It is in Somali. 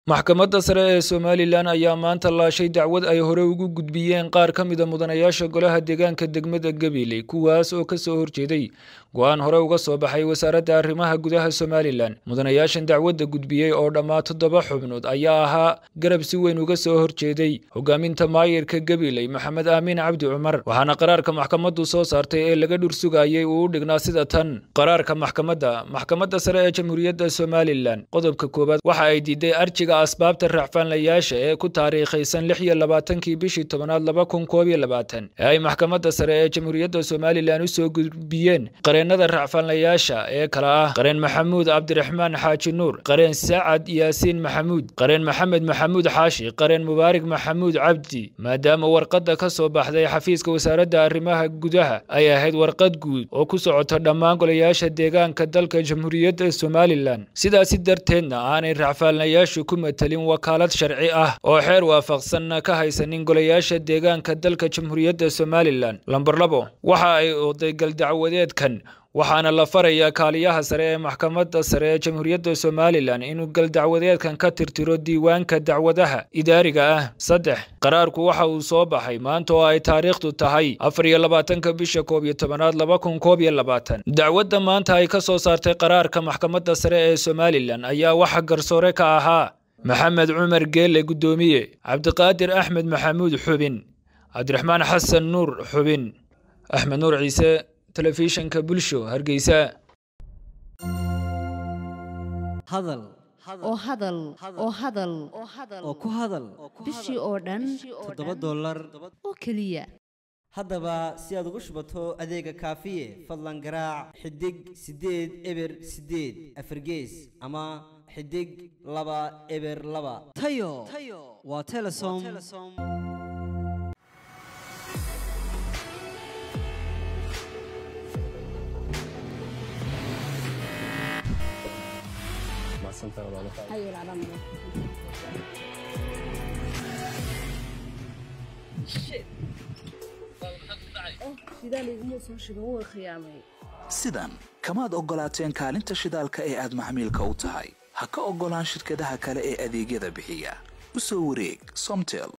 maxkamadda sare ee somalilan ayaa maanta laashay dacwad ay hore ugu gudbiyeen qaar ka mida mudanayaasha golaha deegaanka degmada gabiley kuwaas oo kasoo horjeeday go-aan hore uga soo baxay wasaaradda arrimaha gudaha somalilan mudanayaashan dacwadda gudbiyey oo dhammaa toddoba xubnood ayaa ahaa garab si weyn uga soo horjeeday hogaaminta maayirka gabiley maxamed aamin cabdi cumar waxaana qaraarka maxkamaddu soo saartay ee laga dhursugayay uu u dhignaa sida tan qaraarka maxkamadda maxkamadda sare ee jamhuuriyadda somalilan qodobka koowaad waxa ay diiday arjiga asbaabta racfaanlayaasha ee ku taariikhaysan lix iyo labaatankii bishii tobanaad laba kun koob iyo labaatan ee ay maxkamadda sare ee jamhuuriyadda somalilan usoo gudbiyeen qareenada racfaanlayaasha ee kala ah qareen maxamuud cabdiraxmaan xaaji nuur qareen sacad yaasiin maxamuud qareen maxamed maxamuud xaashi qareen mubaarig maxamuud cabdi maadaama warqadda ka soo baxday xafiiska wasaaradda arrimaha gudaha ay ahayd warqad guud oo ku socota dhammaan golayaasha deegaanka dalka jamhuuriyadda somalilan sidaasi darteedna aanay racfaanlayaashu ku matalin wakaalad sharci ah oo xeer waafaqsanna ka haysanin golayaasha deegaanka dalka jamhuuriyadda somalilan lamber labo waxa ay oday galdacwadeedkan waxaana la farayaa kaaliyaha sare ee maxkamadda sare ee jamhuuriyadda somalilan inuu galdacwadeedkan ka tirtiro diiwaanka dacwadaha idaariga ah saddex qaraarku waxa uu soo baxay maanta oo ay taariikhdu tahay afar iyo labaatanka bisha koob iyo tobanaad laba kun koob iyo labaatan dacwadda maanta ay ka soo saartay qaraarka maxkamadda sare ee somalilan ayaa waxa garsoore ka ahaa maxamed cumar geelle guddoomiye cabdiqaadir axmed maxamuud xubin cabdiraxmaan xasan nuur xubin axmed nuur ciise telefishanka bulsho hargeysa hadal oo hadal oo hadal oo ku hadal bishii oo dhan toddoba dollar oo keliya haddaba si aad ugu shubato adeega kaafiye fadlan garaac xidig siddeed eber siddeed afargees ama xidig laba eber laba tayo waa telesom sidan kamaad oggolaateen kaalinta shidaalka ee aad maxmiilka u tahay ha ka oggolaan shirkadaha kale ee adeegyada bixiya u soo wareeg somtel